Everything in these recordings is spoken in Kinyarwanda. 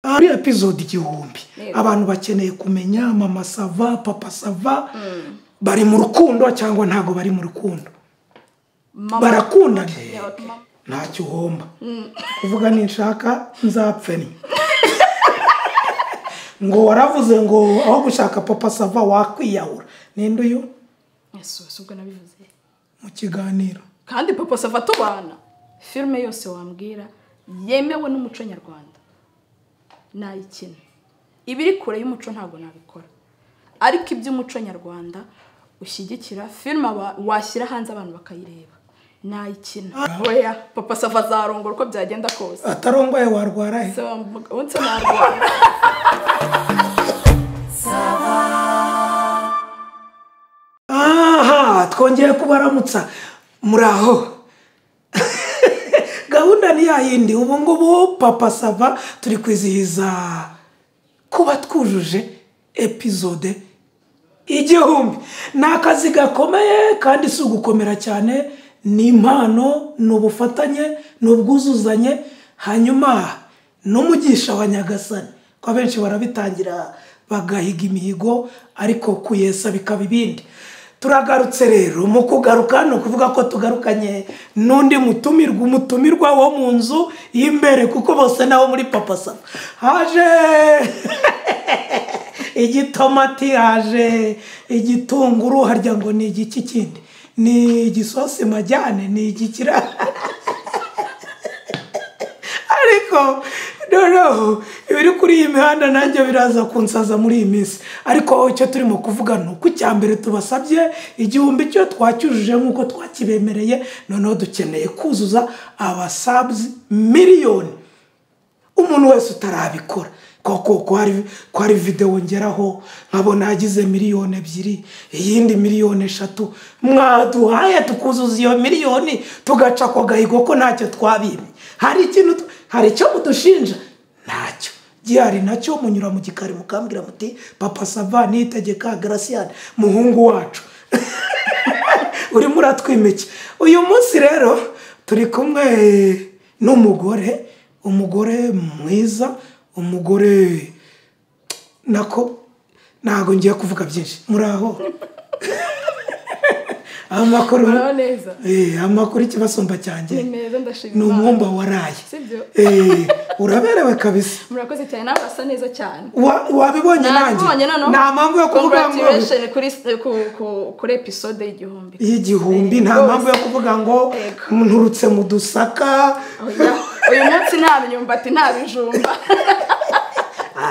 ari epizode igihumbi abantu bakeneye kumenya mama sava papa sava bari mu rukundo cyangwa ntabwo bari mu rukundo barakundana ntacyo uhomba kuvuga ninshaka nzapfe ni ngo waravuze ngo aho gushaka papa sava wakwiyahura ninde uyu ese ubu si ubwo nabivuze mu kiganiro kandi papa sava tubana filime yose wambwira yemewe n'umuco nyarwanda nayikina ibiri kure y'umuco ntabwo nabikora ariko iby'umuco nyarwanda ushyigikira filime wa- washyira hanze abantu bakayireba nayikina weya papa sava azarongora uko byagenda kose atarongoye warwara he Se wamuga- ubu nsa narwara aha twongeye kubaramutsa muri aho gahunda ni ya yindi ubu ngubu papa sava turi kwizihiza kuba twujuje epizode igihumbi ni akazi gakomeye kandi si ugukomera cyane ni impano ni ubufatanye ni ubwuzuzanye hanyuma n'umugisha wa nyagasani ko abenshi barabitangira bagahiga imihigo ariko kuyesa bikaba ibindi turagarutse rero mu kugaruka ni ukuvuga ko tugarukanye n'undi mutumirwa umutumirwa wo mu nzu y'imbere kuko bose nabo muri papa sava haje igitomati haje igitunguru harya ngo ni igiki kindi ni igisosi majyane ni igikira ariko noneho ibiri kuri iyi mihanda nanjye biraza kunsaza muri iyi minsi ariko icyo turimo kuvuga ni uko icya mbere tubasabye igihumbi cyo twacyujuje nk'uko twakibemereye noneho dukeneye kuzuza abasabuzi miliyoni umuntu wese utarabikora koko ko hari ko hari videwo ngeraho nkabona yagize miliyoni ebyiri iyindi miliyoni eshatu mwaduhaye tukuzuza iyo miliyoni tugaca ako gahigo ko ntacyo twabimye hari ikintu tu- hari icyo mudushinja ntacyo gihari nacyo munyura mu gikari mukambwira muti papa sava nitegeka garasiyani muhungu wacu urimo uratwimike uyu munsi rero turi kumwe n'umugore umugore mwiza umugore nako ntabwo ngiye kuvuga byinshi muri aho amakuru muraho neza Eh, amakuru ikibasumba cyanjye ni meza ndashima ni Imana. umwumba waraye Si byo? Eh, uraberewe kabisa murakoze cyane nawe urasa neza cyane Wa- wabibonye nanjye nabibonye noneho nta mpamvu yo kuvuga ngo congratulation kuri ku- ku- kuri episode y'igihumbi y'igihumbi nta Rwose. mpamvu yo kuvuga ngo Yego. nturutse mu dusaka Oya, uyu munsi nta myumbati nta bijumba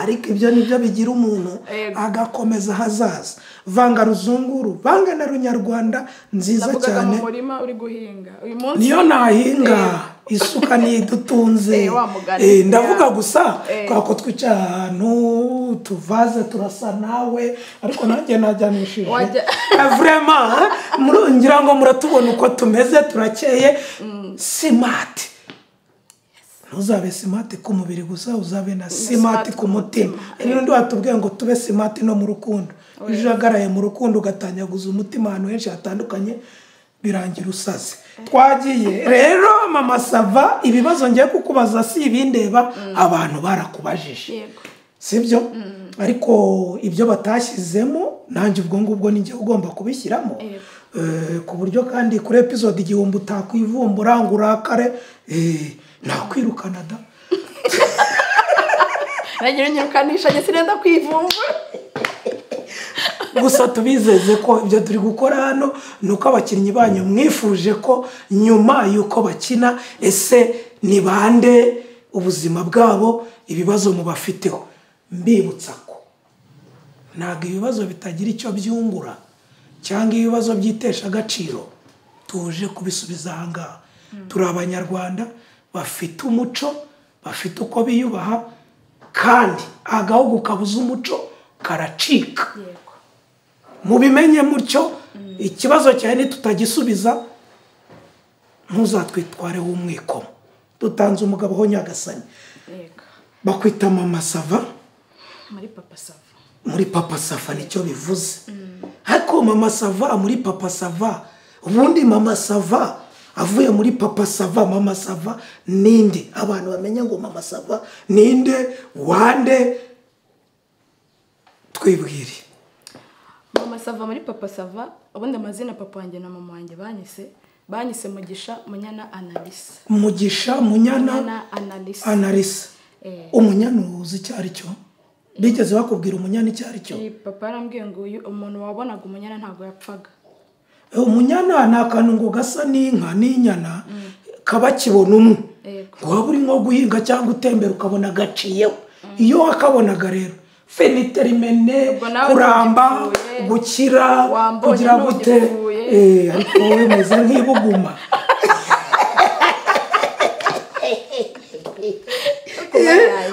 ariko ibyo nibyo bigira umuntu Yego. agakomeza ahazaza vanga ruzunguru vanga na runyarwanda nziza navugaga cyane mu murima uri guhinga uyu munsi niyo nahinga isuka ntidutunze Eh, wa mugani. Eh, ndavuga gusa Eh. kubera ko twicaye ahantu tuvaze turasa nawe ariko nanjye najyanishije Wajya- Eh, vraiment ah, murongera ngo muratubona uko tumeze turakeye simati ntuzabe simati ku mubiri gusa uzabe na simati ku mutima hari n'undi watubwiye ngo tube simati no mu rukundo iyo ujagaraye mu rukundo ugatanyaguza umutima ahantu henshi hatandukanye birangira usaze twagiye rero mama sava ibibazo ngiye kukubaza si ibindeba abantu barakubajije yego sibyo ariko ibyo batashyizemo nanjye ubwo ngubwo ni njyewe ugomba kubishyiramo Yego. Eh, ku buryo kandi kuri episode igihumbi utakwivumbura ngo urakare eh, nakwirukana da nagira nyirukanisha njye sinenda kwivumbura gusa tubizeze ko ibyo turi gukora hano ni uko abakinnyi banyu mwifuje ko nyuma y'uko bakina ese ni bande ubuzima bwabo ibibazo mubafiteho mbibutsa ko ntabwo ibibazo bitagira icyo byungura cyangwa ibibazo byitesha agaciro tuje kubisubiza aha ngaha turi abanyarwanda bafite umuco bafite uko biyubaha kandi agahugu kabuze umuco karacika yego mubimenye mutyo ikibazo cyane nitutagisubiza ntuzatwitware w'umwikomo dutanze umugabo ho nyagasani yego bakwita mama sava muri papa sava muri papa sava nicyo bivuze ariko mama sava muri papa sava ubundi mama sava avuye muri papa sava mama sava ninde abantu bamenya ngo mama sava ninde wande twibwire mama sava muri papa sava ubundi amazina papa wanjye na mama wanjye banyise banyise mugisha munyana analisa mugisha munyana munyana analisa analisa Eh. umunyanuzi icyo ari cyo bigeze bakubwira umunyana icyo ari cyo Iyi papa yarambwiye ngo uyu umuntu wabonaga umunyana ntabwo yapfaga Eh, umunyana ni akantu ngo gasa n'inka n'inyana kaba kibona umwe Yego. ngo waba uri nko guhinga cyangwa utembera ukabona gaciyeho iyo wakabonaga rero feniterimene Ubwo nawe kuramba ntugipfuye. gukira Wambonye kugira gute ntugipfuye. Eh, ariko wowe meze nk'ibuguma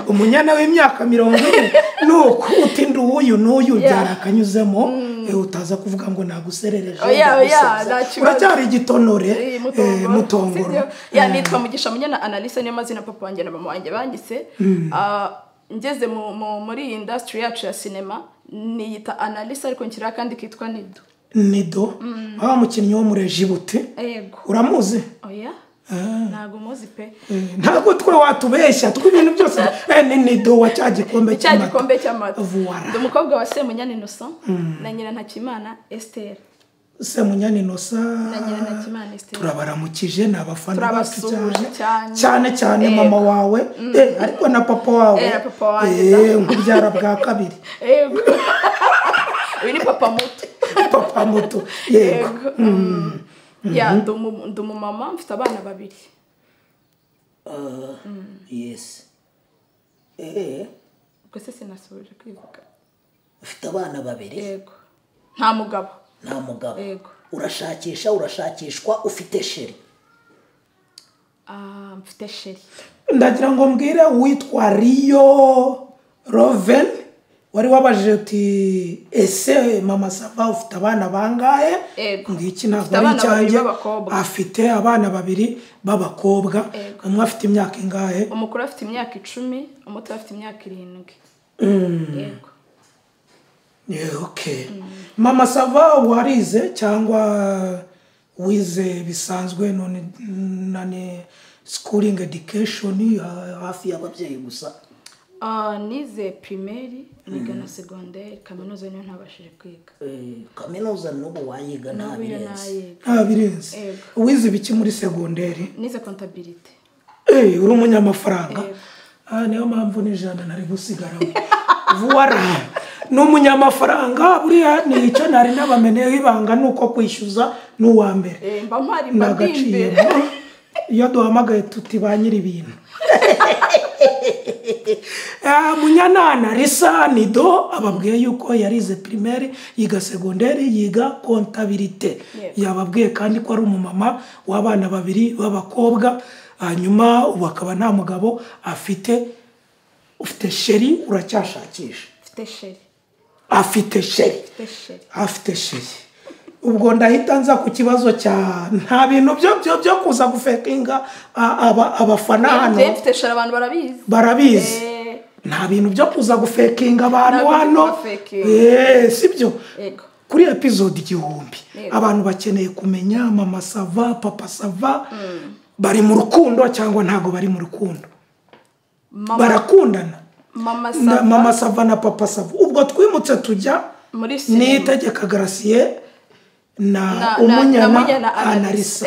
umunyana w'imyaka mirongo ine nuko utinda uwuyu n'uyu byari akanyuzemo eh, utaza kuvuga ngo naguserereje Oya, oya, ndagusoza. nta kibazo. uracyari igitonore Eh, eh, mutongoro Sibyo? ya nitwa mugisha munyana analisa niyo mazina papa wanjye na mama wanjye banyise Ah, ngeze mu- mu- muri iyi indasitiri yacu ya sinema niyita analisa ariko nshyiraho akandi kitwa nido nido wa mukinnyi wo muri Egibuti yego uramuzi oya ntabwo muzi pe Eh, ntabwo twe watubeshya tw'ibintu byose Eh, ni nido wa cya gikombe cya cy'amata gikombe cy'amata Voilà. ndi umukobwa wa semunyana innocent na nyirantakimana esiteri semunyana inosa na nyirantakimana esiteri turabaramukije ni abafana bacu Turabasuhuje cyane cyane. cyane cyane Yego. mama wawe Eh, ariko na papa wawe Eh, na papa wanjye, Eh, nk'ubyara bwa kabiri yego uyu ni papa muto papa muto yego yego Mm. ya ndi umu- ndi umumama mfite abana babiri yesi eee ubwo se sinasubije kwivuga ufite abana babiri yego nta mugabo nta mugabo Yego. urashakisha urashakishwa ufite sheri Ah, mfite sheri ndagira ngo mbwire uwitwa riyo roven wari wabajije uti ese mama sava ufite abana bangahe Ego. ngiki Ufite ntabwo ari abana babiri icyanjye b'abakobwa. afite abana babiri b'abakobwa Ego. umwe afite imyaka ingahe umukuru afite imyaka icumi umuto afite imyaka irindwi yego Yeah, okay mama sava warize cyangwa wize bisanzwe none nane schooling education ha- hafi ya ababyeyi gusa Ah, nize primeri niga na segonderi kaminuza niyo ntabashije kwiga Eh, kaminuza n'ubu wayiga nta n'ubu iyo birenze nayiga nta birenze Ego. wize ibiki muri segonderi nize kontabirite Eh, uri umunyamafaranga Yego. Ah, niyo mpamvu n'ijana nari gusigaramo vuwara ni umunyamafaranga buriya ni icyo nari nabameneyeho ibanga ni uko kwishyuza ni uwa mbere Eh, mba mpari ni mba ndi agaciro imbere iyo duhamagaye tuti ba nyiri ibintu Ah, munyanana risa nido ababwiye yuko yarize primaire yiga segonderi yiga kontabirite Yego. yababwiye kandi ko ari umumama w'abana babiri b'abakobwa hanyuma ubu akaba nta mugabo afite ufite sheri uracyashakisha mfite sheri afite sheri mfite sheri afite sheri ubwo ndahita nza ku kibazo cya nta bintu byo byo byo kuza gufekinga a- aba- abafana njyewe hano mfite sheri abantu barabizi barabizi Eh, nta bintu byo kuza gufekinga abantu Nta bintu byo hano gufekinga. Eh, si byo yego kuri episode igihumbi Yego. abantu bakeneye kumenya mama sava papa sava bari mu rukundo cyangwa ntago bari mu rukundo mama barakundana mama Na- sava mama sava na papa sava ubwo twimutse tujya muri sinema nitegeka garasiye na na umunyana analisa analisa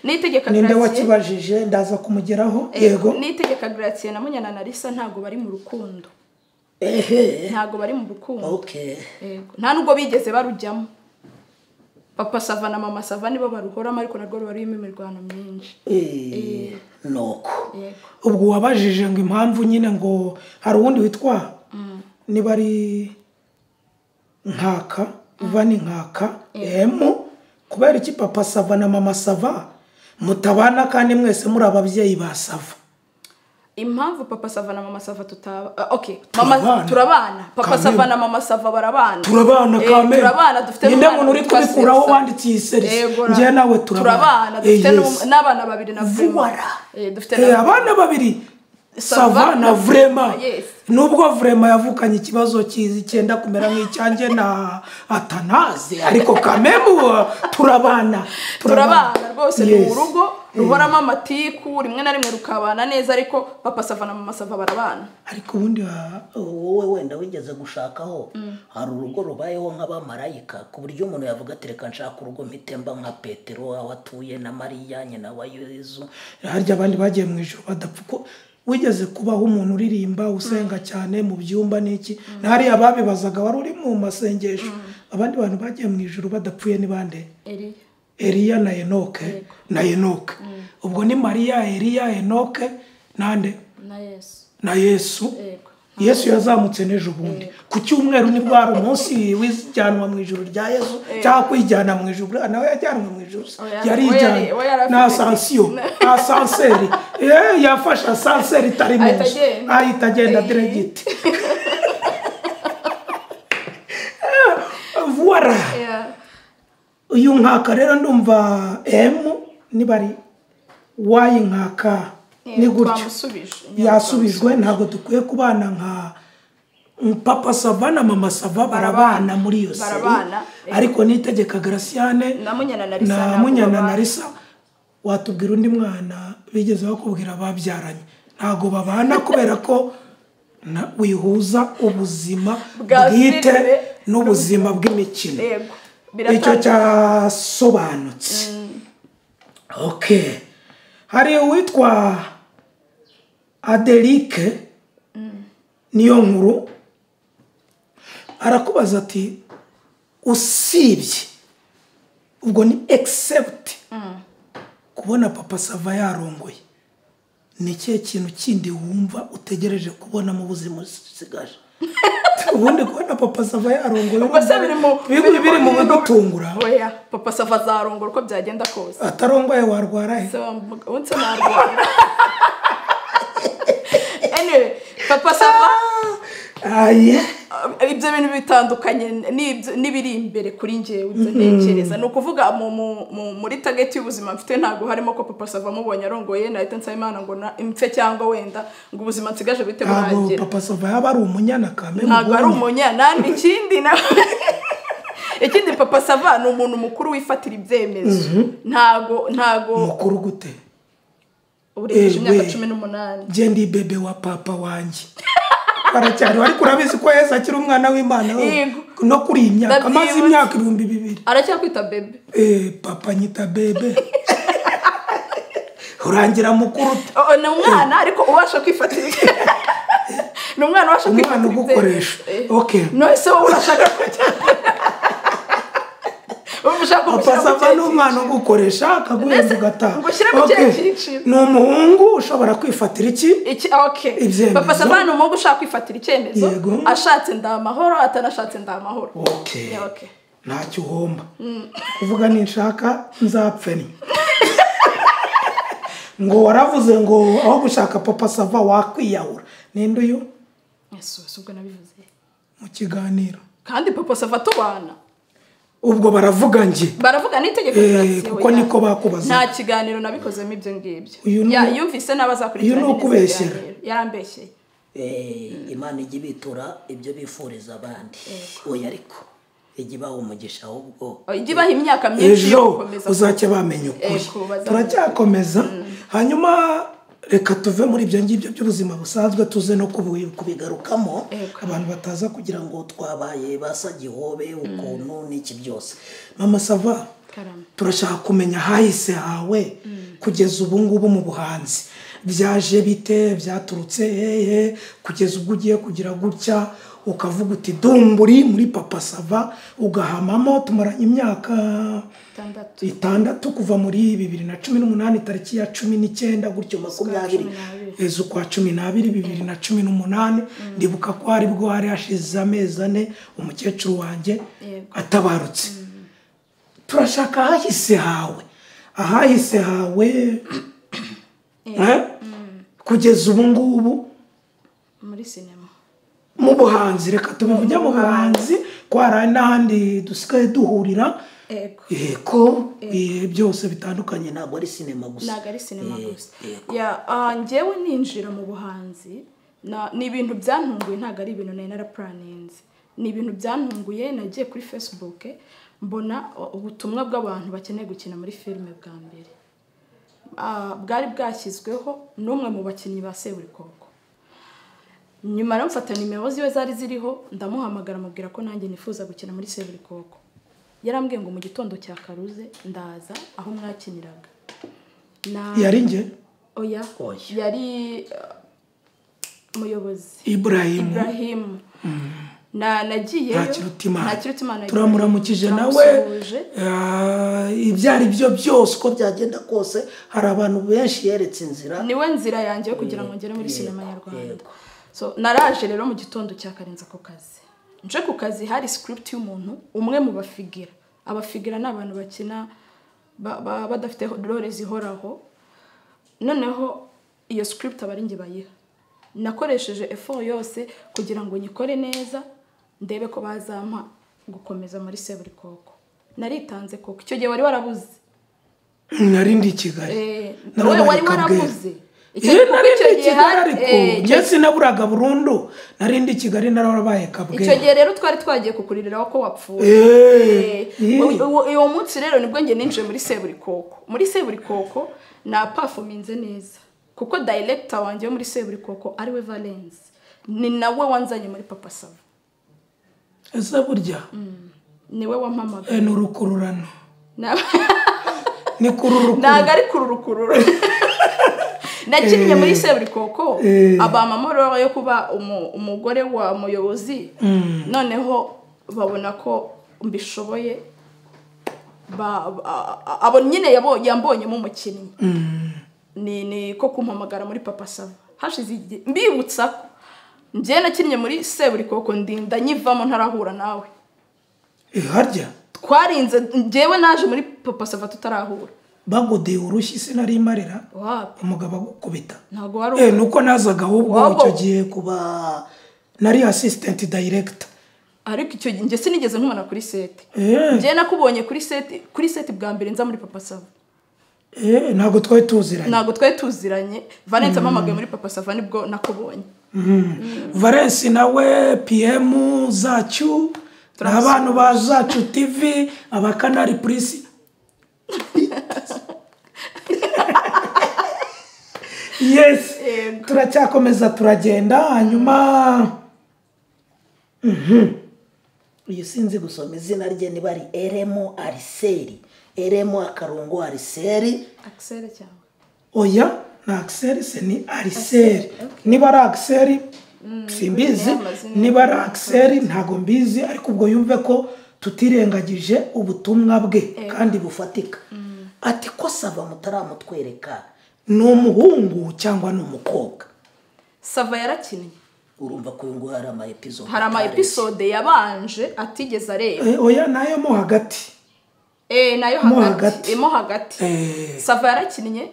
nitegeka ninde Gratien- wakibajije ndaza kumugeraho Eh, yego nitegeka Gratien na munyana analisa ntabwo bari mu rukundo ehe ntabwo bari mu rukundo okay Yego. nta nubwo bigeze barujyamo papa sava na mama sava nibo baruhoramo ariko narwo ruba rurimo imirwano myinshi Eh, nuko yego ubwo wabajije ngo impamvu nyine ngo hari uwundi witwa niba ari nkaka uva ni nkaka emu kubera iki papa sava na mama sava mutabana kandi mwese muri ababyeyi ba sava impamvu papa sava na mama sava tutaba ah, okay Turabana. mama turabana papa Kameme. sava na mama sava barabana turabana Eh, kamere turabana dufite ninde n'umwana muntu uri witwa kubikuraho Sirsa. wanditse iyi serisi Yego, ra- njye nawe turabana turabana Eh, dufite yes. n'um- n'abana babiri na Clement. vuwara Eh, dufite Eh, na- abana babiri Sava sava na na- vrema Yes. nubwo vrema yavukanye ikibazo kizi cyenda kumera nk'icyanjye na atanaze ariko kamemu turabana turabana rwose ni Yes. mu rugo ruhoramo amatiku rimwe na rimwe rukabana neza ariko papa sava na mama sava barabana ariko ubundi wa wowe wenda wigeze gushakaho hari urugo rubayeho nk'abamarayika ku buryo umuntu yavuga ati reka nshaka urugo mpitemba nka petero aho atuye na mariya nyina wa yezu harya abandi bagiye mu ijoro badapfa uko wigeze kubaho umuntu uririmba usenga cyane mu byumba n'iki na hariya babibazaga wari uri mu masengesho abandi bantu bagiye mu ijoro badapfuye ni bande eriya eliya na enoke na enoke ubwo ni mariya eliya enoke nande na yesu na yesu yego yesu yazamutse n'ejo bundi ku cyumweru nibwo hari umunsi w'ijyanwa mu ijoro rya yesu cyangwa kwijyana mu ijoro buriya nawe yajyanwe mu ijoro Oya, we yarijyana yari- we yari afite- na asansiyo asanseri Eh, yafashe asanseri itari mu Ahita nzu agenda. ahita agenda Eh. diregiti vuwara Yeah. uyu nkaka rero ndumva emu niba ari wayi nkaka ni gutyo twamusubije yasubijwe ntabwo dukwiye kubana nka papa sava na mama sava barabana muri iyo seri Barabana, eh. ariko n'itegeka garasiyane na munyana na risa na ntabwo munyana na babana. risa watubwira undi mwana bigeze bakubwira babyaranye ntabwo babana kubera ko na- wihuza ubuzima Bwa bwite filime. n'ubuzima bw'imikino yego icyo biratandukanye cyasobanutse okay hari uwitwa aderike niyo nkuru arakubaza ati usibye ubwo ni egisepti kubona papa sava yarongoye ni ikihe kintu kindi wumva utegereje kubona mu buzima usigaje ubundi kubona papa sava yarongoye Ubwo se biri mu- biri biri mu biri mu- bidutungura oya papa sava azarongora uko byagenda kose atarongoye warwara he Se wamuga- undi se narwara anyway papa sava aye uh, ibyo bintu bitandukanye n'ibyo- n'ibiri imbere kuri njyewe ibyo ntekereza ni ukuvuga mu- mu- mu- muri tageti y'ubuzima mfite ntabwo harimo ko papa sava amubonye arongoye nahita nsaba imana ngo na- impfe cyangwa wenda ngo ubuzima nsigaje bite ntabwo buragira papa sava yaba ari umunyana kame ntabwo ari mubonye. umunyanani ikindi na ikindi papa sava ni umuntu mukuru wifatira ibyemezo ntago ntago mukuru gute urengeje Eh, imyaka we. cumi n'umunani ndi bebe wa papa wanjye baracyari ariko urabizi ko yesu akiri umwana w'imana we. Yego. no kuri iyi myaka amaze Ndabyibutse. imyaka ibihumbi bibiri aracyakwita bebe Eh, papa nyita bebe urangira mukuru ute? Oh, ni umwana ariko ubasha kwifatira ni umwana ubasha Umwana kwifatira ibyemezo. ugukoresha. Eh. Okay. none se wowe urashaka kujya Urumva ushaka papa kumushyira sava ni mu kihe umwana cyiciro? ugukoresha akaguhenda Mbese ugataha ngo ushyire mu Okay. kihe cyiciro? ni umuhungu ushobora kwifatira iki iki okay Ibyemezo. papa sava ni umuhungu ushaka kwifatira icyemezo Yego. ashatse nda amahoro atanashatse nda amahoro okay Yeah, okay. ntacyo uhomba kuvuga ninshaka nzapfe ni ngo waravuze ngo aho gushaka papa sava wakwiyahura ninde uyu yesu si ubwo nabivuze mu kiganiro kandi papa sava tubana ubwo baravuga njye baravuga n'itegeko Eh, ryasiwe, kuko ya. niko bakubaza. nta kiganiro nabikozemo ibyo ngibyo Uyu ni- Ya- yumvise uyu n'abazakurikirana ni n'izo ukubeshyera. kiganiro. yarambeshyeye Eh, imana ijya ibitura ibyo bifuriza abandi oya ariko ijya ibaha umugisha ahubwo ijya ibaha imyaka myinshi yo ejo gukomeza uzajya bamenya ukuri Ego, bazamenya. turacyakomeza hanyuma reka tuve muri ibyo ngibyo by'ubuzima busanzwe tuze no kubi- kubi- bigarukamo Ego. abantu bataza kugira ngo ngo twabaye basa gihobe ukuntu n'iki byose mama sava Karame. turashaka kumenya ahahise hawe kugeza ubu ngubu mu buhanzi byaje bite byaturutse hehe kugeza ubwo ugiye kugira gutya ukavuga uti dumburi muri papa sava ugahamamo tumaranye imyaka itandatu itandatu kuva muri bibiri na cumi n'umunani tariki ya cumi n'icyenda gutyo makumyabiri cumi n'abiri. ezo kwa cumi n'abiri bibiri na cumi n'umunani ndibuka ko hari bwo hari hashize amezi ane umukecuru wanjye Yego. atabarutse turashaka ahahise hawe ahahise hawe Eh? kugeza ubu ngubu muri sinema mu buhanzi reka tubivuge mu buhanzi ko hari n'ahandi dusigaye duhurira Ego. yego eh, byose bitandukanye ntabwo ntabwo ari sinema gusa ntabwo ari sinema Eh, gusa eh, Ya, ah, njyewe ninjira mu buhanzi na- ni ibintu byantunguye ntabwo ari ibintu nari narapuraninze ni ibintu byantunguye nagiye kuri facebook mbona ubutumwa bw'abantu bakeneye gukina muri filime bwa mbere ah, bwari bwashyizweho n'umwe mu bakinnyi ba seburikoko nyuma rero mfata nimero ziwe zari ziriho ndamuhamagara amubwira ko nanjye nifuza gukina muri seburikoko yarambwiye ngo mu gitondo cya karuze ndaza aho mwakiniraga Na- yari njye oya Oya. yari eh, umuyobozi iburahimu Ibrahim na nagiyeyo nta kirutimana nta kirutimana turamuramukije nawe turamusuhuje. Ah, ibyo ari byo byose uko byagenda kose hari abantu benshi yeretse inzira niwe nzira yanjye yo kugira ngo ngere muri Yego, sinema nyarwanda yego. so naraje rero mu gitondo cyakarenze ako kazi nje ku kazi hari script y'umuntu umwe mu bafigira abafigira ni abantu bakina ba- ba- badafite role zihoraho noneho iyo script aba ari njye bayiha nakoresheje effort yose kugira ngo nyikore neza ndebe ko bazampa gukomeza muri seburikoko naritanze koko icyo gihe wari warabuze nari ndi i kigali Eh, Narabaye wowe wari kabwera. warabuze Icyo- iyo nari icyo ndi i gihe kigali hari- ariko eh, icyo- njye sinaburaga burundu nari ndi i kigali narabaye icyo kabwera gihe rero twari twagiye kukuririraho ko wapfuye Eh, Eh, eh. uwo- uwo munsi rero nibwo njye ninjiye muri seburikoko muri seburikoko napafominze neza kuko dayiregita wanjye wo muri seburikoko ariwe valensi ni nawe wanzanye muri papa sava ese burya niwe wampamagaye eh, ni urukururano Na- ni kururukuru ntabwo ari kururukurura nakinnye muri seburikoko abampa amahoro yo kuba umu- umugore wa muyobozi noneho babona ko mbishoboye ba- a- a- abo nyine yabo- yambonyemo umukinnyi ni ni ko kumpamagara muri papa sava hashize igihe mbibutsa ko njyewe nakinnye muri seburikoko ndinda nyivamo ntarahura nawe Eh, harya twarinze njyewe naje muri papa sava tutarahura bagudeye urushyi sinari imarira wapi umugabo agukubita ntabwo wari Eh, ni uko nazaga ahubwo Wabo. icyo gihe kuba nari asisitenti dayiregita ariko icyo gihe njye sinigeze nkumana kuri seti Eh, njye nakubonye kuri seti kuri seti bwa mbere nza muri papa sava eh, ntabwo twari tuziranye ntabwo twari tuziranye valence ampamagaye muri papa sava nibwo nakubonye valensi nawe piyemu zacu ni abantu ba zacu tivi abakanari purisi yesi Yego. turacyakomeza turagenda hanyuma uyu sinzi gusoma izina rye niba ari eremo ariseri eremo akarongo ariseri akisere cyangwa oya ni akiseri se ni ariseri niba ari akiseri simbizi buriya amazina niba ari akiseri ntabwo mbizi ariko ubwo yumve ko tutirengagije ubutumwa bwe kandi bufatika ati ko saba mutaramutwereka ni umuhungu cyangwa ni umukobwa sava yarakinnye urumva ko uyu nguyu hari ama episode hari ama atareshya. episode yabanje atigeze areba Eh, oya nayo mo hagati eh nayo Mo hagati hagati. eh, mo hagati Eh, sava yarakinnye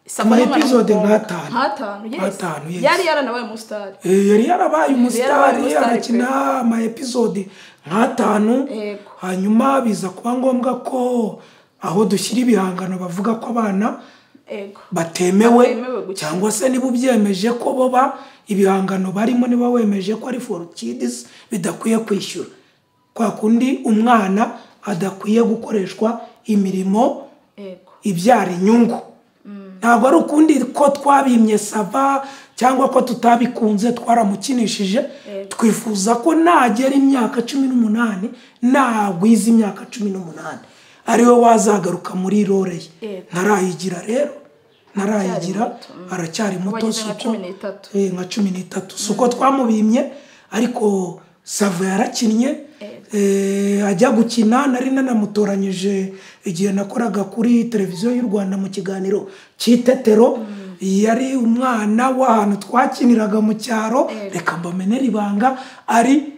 Sava Ama ni umwana episode w'umukobwa. nk'atanu. nk'atanu yes. Nk'atanu, yes. yari yaranabaye umusitari eh, yari yarabaye yarabaye umusitari umusitari arakina ama episode nk'atanu Yego. hanyuma biza kuba ngombwa ko aho dushyira ibihangano bavuga ko abana ego batemewe Batemewe gukina. cyangwa se niba ubyemeje ko boba ibihangano barimo niba wemeje ko ari for kids bidakwiye kwishyura kwa kundi umwana adakwiye gukoreshwa imirimo ego ibyara inyungu ntabwo ari ukundi ko twabimye sava cyangwa ko tutabikunze twaramukinishije twifuza ko nagera imyaka cumi n'umunani nagwiza imyaka cumi n'umunani ariwe wazagaruka muri rore ye Yego. ntarayigira rero ntarayigira muto, aracyari muto Wageze nka si uko- cumi n'itatu. Eh, nka cumi n'itatu si uko twamubimye ariko savo yarakinnye eh, ajya gukina nari nanamutoranyije igihe nakoraga kuri televiziyo y'u rwanda mu kiganiro cy'itetero yari umwana w'ahantu twakiniraga mu cyaro reka mbamenere ibanga ari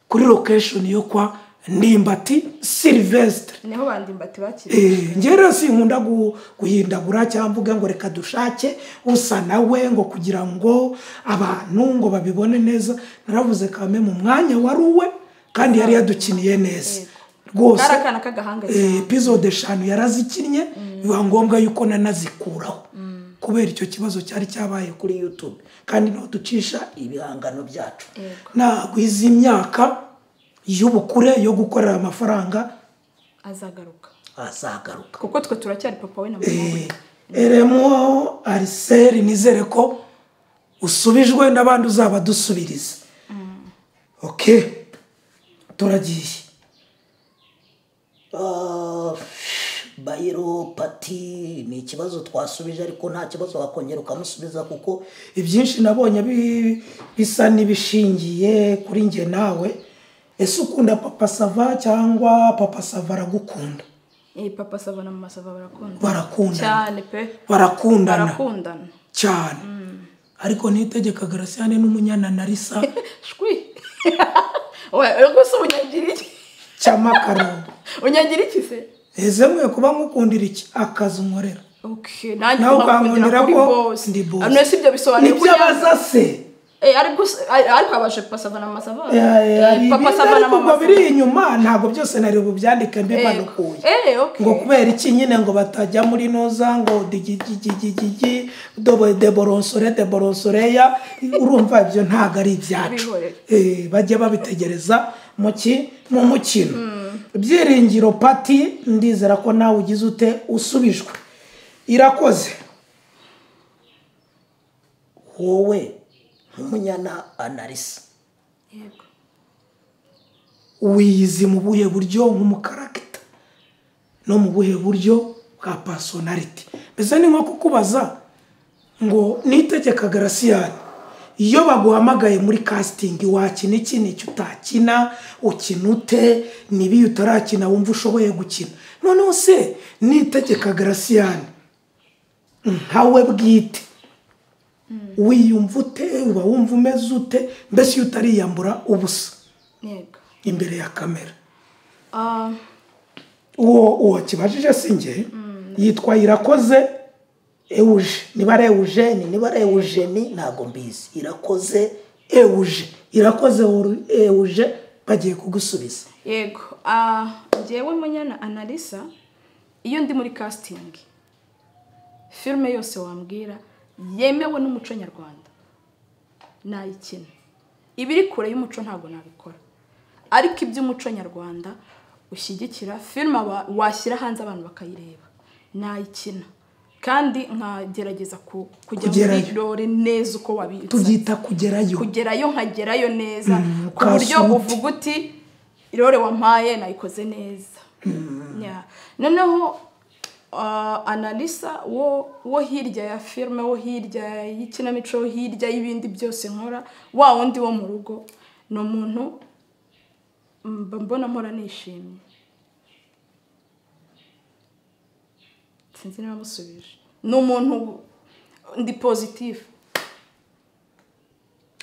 kuri lokesheni yo kwa ndimbati silvestre niho bandimbati bakiriye Eh, njye rero sinkunda gu- guhindagura cyangwa mvuga ngo reka dushake usa nawe ngo kugira ngo abantu ngo babibone neza naravuze kame mu mwanya wari uwe kandi yari yadukiniye neza rwose kari akana k'agahanga eh, cyane episode eshanu yararazikinnye biba ngombwa yuko nanazikuraho kubera icyo kibazo cyari cyabaye kuri youtube kandi niho ducisha ibihangano byacu nagwiza imyaka y'ubukure yo gukorera amafaranga azagaruka azagaruka kuko twe turacyari papa we na mama we eremo ariseri nizere ko usubijwe n'abandi uzaba dusubiriza oke turagiye Ah, bayiropati ni ikibazo twasubije ariko nta kibazo wakongera ukamusubiza kuko ibyinshi nabonye bi- bisa n'ibishingiye kuri njye nawe ese ukunda papa sava cyangwa papa sava aragukunda iyi papa sava na mama sava barakundana Barakundana. cyane pe barakundana barakundana cyane ariko nitegeka garasiyane n'umunyana na risa shwi we ubwo se unyagira iki cy'amakaroni unyagira iki se ese mwe kuba nkukundira iki akazi nkorera Okay, nanjye nawe ukangundira nkakundira kuri ko boss ndi boss Ano si ibyo bisobanuye nibyo abaza se Eh, ariko se- ar- ariko abashe papa sava na mama sava Eh, eh, hari Eh, papa ibindi sava na ariko mama ubwo biri sava inyuma ntabwo byose nari bubyandike mbimanukuye Eh, okay. ngo kubera iki nyine ngo batajya muri noza ngo digigigigigi dobo- deboronsore deboronsoreya urumva ibyo ntabwo ari ibyacu Bihorere. Eh, bajya babitegereza mu ki mu mukino ibyiringiro pati ndizera ko nawe ugize ute usubijwe irakoze wowe nk'umunyana anarisa Yego. wiyizi mu buhe buryo nk'umukaragita no mu buhe buryo bwa pasonariti mbese ni nko kukubaza ngo nitegeka garasiyani iyo baguhamagaye muri kasitingi wakina iki n'iki utakina ukina ute n'ibi utarakina wumva ushoboye gukina noneho se nitegeka garasiyani nkawe bwite wiyumva ute uba wumva umeze ute mbese iyo utariyambura ubusa Yego. imbere ya kamera Ah, uwo uwo kibajije si njye yitwa irakoze ewuje niba ari ewujeni niba ari ewujeni ntabwo mbizi irakoze ewuje irakoze Ewuru- ewuje bagiye kugusubiza yego Ah, njyewe munyana analisa iyo ndi muri kasitingi filime yose wambwira yemewe n'umuco nyarwanda nayikina ibiri kure y'umuco ntabwo nabikora ariko iby'umuco nyarwanda ushyigikira filime wa- washyira hanze abantu bakayireba nayikina kandi nkagerageza ku- kujya muri Kugerayo. rore neza uko wabitsa tubyita kugerayo kugerayo nkagerayo neza ku ukasa buryo umuti. uvuga uti irore wampaye nayikoze neza Ya. noneho ah, analisa wo wo hirya ya filime wo hirya y'ikinamico wo hirya y'ibindi byose nkora wa wundi wo mu rugo ni umuntu mba mbona mpora nishimye sinzi niba musubije ni umuntu ndi pozitifu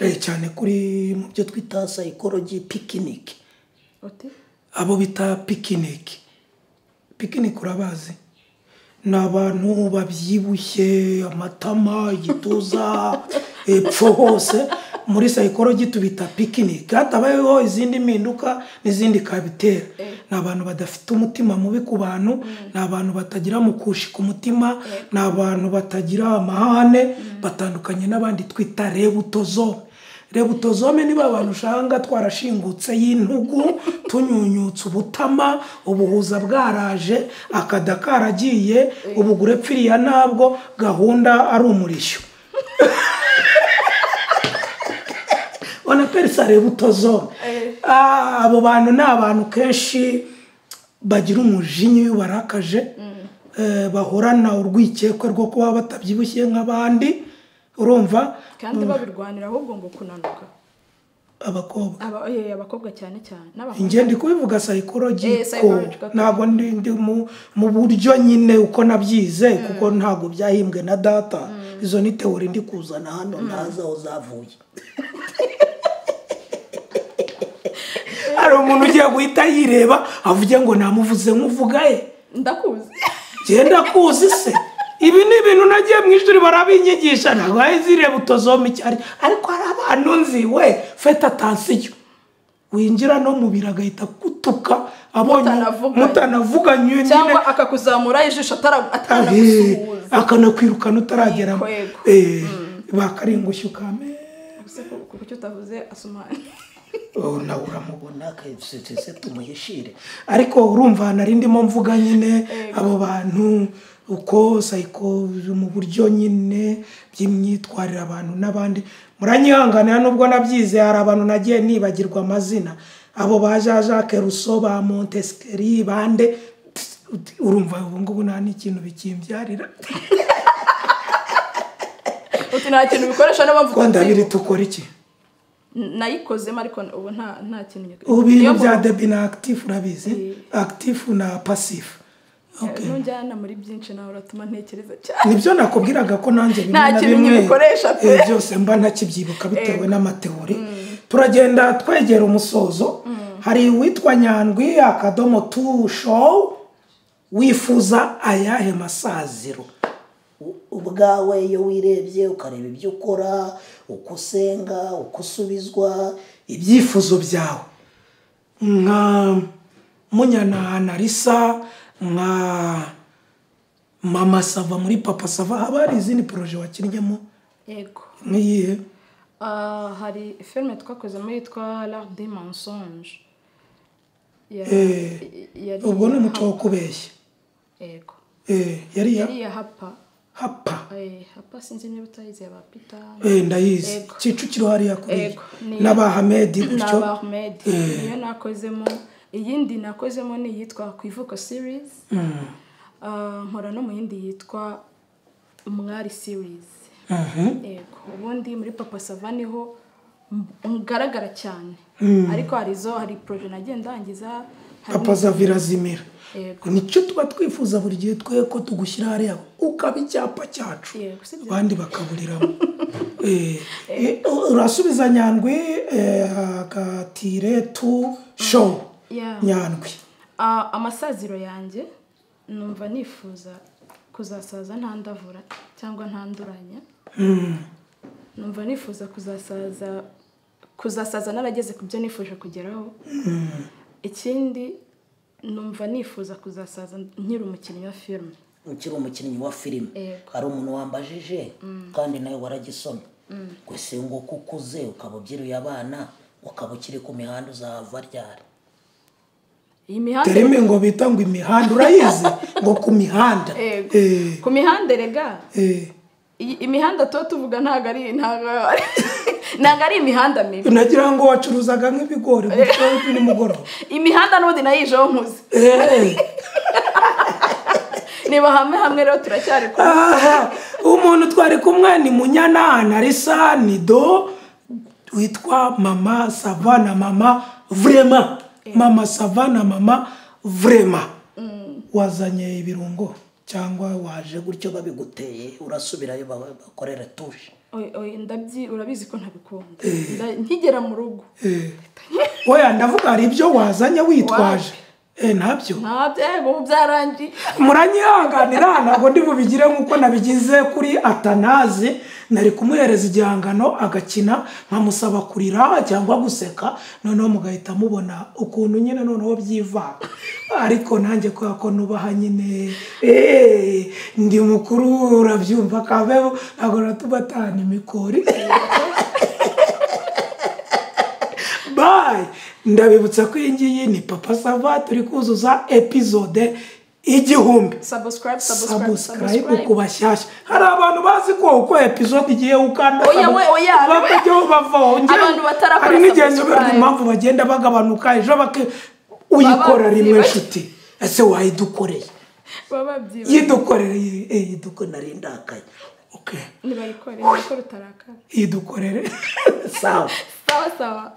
Eh, cyane kuri mu byo twita twita sayikoroji pikiniki uti abo bita pikiniki pikiniki urabazi ni abantu babyibushye amatama igituza epfo hose muri sayikoroji tubita pikiniki hatabayeho izindi mpinduka n'izindi kabitera ni abantu badafite umutima mubi ku bantu ni abantu batagira mukushi ku mutima ni abantu batagira amahane batandukanye n'abandi twita rebutozome rebutozome niba abantu usanga twarashingutse y'intugu tunyunyutse ubutama ubuhuza bwaraje akada karagiye ubugure pfiriya ntabwo gahunda ari umurishyo ubona ko ari sa rebutozome Ah, abo bantu ni abantu kenshi bagira umujinya iyo barakaje eh, bahorana urwikekwe rwo kuba batabyibushye nk'abandi urumva kandi babirwanira ahubwo ngo kunanuka abakobwa Aba- eh, abakobwa cyane cyane n'abahungu njye ndi kubivuga psychology Eh, psychological. ko ntabwo ndi ndi mu mu buryo nyine uko nabyize kuko ntabwo byahimbwe na data izo ni teori ndi kuzana hano ntazi aho zavuye hari umuntu ugiye guhita yireba avuge ngo namuvuze nk'uvuga ye ndakuzi genda kuzi se ibi ni ibintu nagiye mu ishuri barabinyigisha ntabwo hahise ireba utozoma icyo ari ariko hari abantu nzi we feta atansiyo winjira no mu biro agahita akutuka abonye Mutanavuganye. mutanavuganye nyine cyangwa akakuzamura ijisho atara- Ahe, atanagusuhuza akanakwirukana utaragera Yego, yego. Eh, bakaringushya ukame Ese ku- kuko icyo utavuze asumani ubu nawe uramubona nakasetse tumuhishire ariko urumva ahantu ari ndimo mvuga nyine abo bantu uko sayiko mu buryo nyine by'imyitwarire abantu n'abandi muranyihanganira nubwo nabyize hari abantu nagiye nibagirwa amazina abo ba jean jacques rousseau ba montesquieu bande urumva ubu ngubu nta n'ikintu bikimbyarira uti nta kintu bikoresha n'abavuga rwanda abiri tukora iki nayikozemo ariko ubu nta nta kintu nyakuri ubu ibintu bya debi na akitifu urabizi akitifu na pasifu Okay. ntujyana muri byinshi nawe uratuma ntekereza cyane nibyo nakubwiraga ko nanjye bimwe Nta na kintu bimwe, nkibikoresha pe. eh, byose mba ntakibyibuka bitewe n'amateori turagenda twegera umusozo hari uwitwa nyandwi akadomo tu show wifuza ayahe masaziro U- ubwawe iyo wirebye ukareba ibyo ukora uko usenga uko usubizwa ibyifuzo byawe nka munyana analisa nka mama sava muri papa sava haba hari izindi poroje wakinnyemo yego nk'iyihe Ah, hari filime twakozemo yitwa l'art des mensonges Ya- Eh, yari ubwo ni iya umuco wo Hapa. kubeshya yego Eh, yari iya yari iya hapa hapa Eh, hapa sinzi niba utayizi ya ba peter Eh, ndayizi Yego. kicukiro hariya kuriya Yego, ni- n'abahamedi gutyo na Ahmed niyo nakozemo iyindi nakozemo ni iyitwa kwivuka series Ah, nkora no mu yindi yitwa umwari series yego ubundi muri papa sava niho ngaragara cyane ariko hari izo hari poroje nagiye ndangiza hari papa zavirazimira Yego. nicyo tuba twifuza buri gihe twe ko tugushyira hariya ukaba icyapa cyacu Yego, si byo? abandi bakaburiramo Eh, eh, urasubiza nyandwi eh, agatire tu show Yeah. nyandwi Ah, amasaziro yanjye numva nifuza kuzasaza ntandavura cyangwa ntanduranya numva nifuza kuzasaza kuzasaza narageze ku byo nifuje kugeraho ikindi numva nifuza kuzasaza nkiri umukinnyi wa filime ukiri umukinnyi wa filime Yego. hari umuntu wambajije kandi nawe waragisomye gusa nguko ukuze ukaba ubyiruye abana ukaba ukiri ku mihanda uzahava ryari iyi mihanda terime ngo bita ngo imihanda urayizi ngo ku mihanda Yego. Eh, ku mihanda rega eh. iyi- imihanda tuba tuvuga ntabwo ari ntabwo ntabwo ari imihanda mibi nagira ngo wacuruzaga nk'ibigori gutyo nimugoroba imihanda n'ubundi nayijeho nkuze Eh, niba hamwe hamwe rero turacyari kumwe aha, umuntu twari kumwe ni munyana narisa ni do witwa mama sava na mama vrema mama sava na mama vrema wazanye ibirungo cyangwa waje Je gutyo babiguteye urasubirayo ba- bakorere tushe Oye, oye, ndabyi urabizi ko ntabikunda Nda- nkigera mu rugo Eh. oya ndavuga hari ibyo wazanye witwaje Waje. Eh, ntabyo ntabyo yego ubu byarangiye muranyihanganira ntabwo ndi bubigire nk'uko nabigize kuri atanazi nari kumuhereza igihangano agakina nkamusaba kurira cyangwa guseka noneho mugahita mubona ukuntu nyine noneho byivanga ariko nanjye kubera ko nubaha nyine eh, ndi mukuru urabyumva kabeho ntabwo natubatana imikori bayi ndabibutsa ko iyi ngiyi ni papa sava turi kuzuza epizode igihumbi subscribe subscribe sabusikarayibu subscribe ku bashyashya hari abantu bazi ko uko episode igiye ukanda Oya, we, oya, bakajyaho bavaho Njyewe- Abantu batarakora hari n'igihe subscribe. nyoberwa impamvu bagenda bagabanuka ejo bake uyikora Baba rimwe byibagiwe. nshuti ese wayidukoreye baba babyibushye yidukorere yidukorere nari ndakaye okay ntibayikore niko rutarakara yidukorere sawa sawa sawa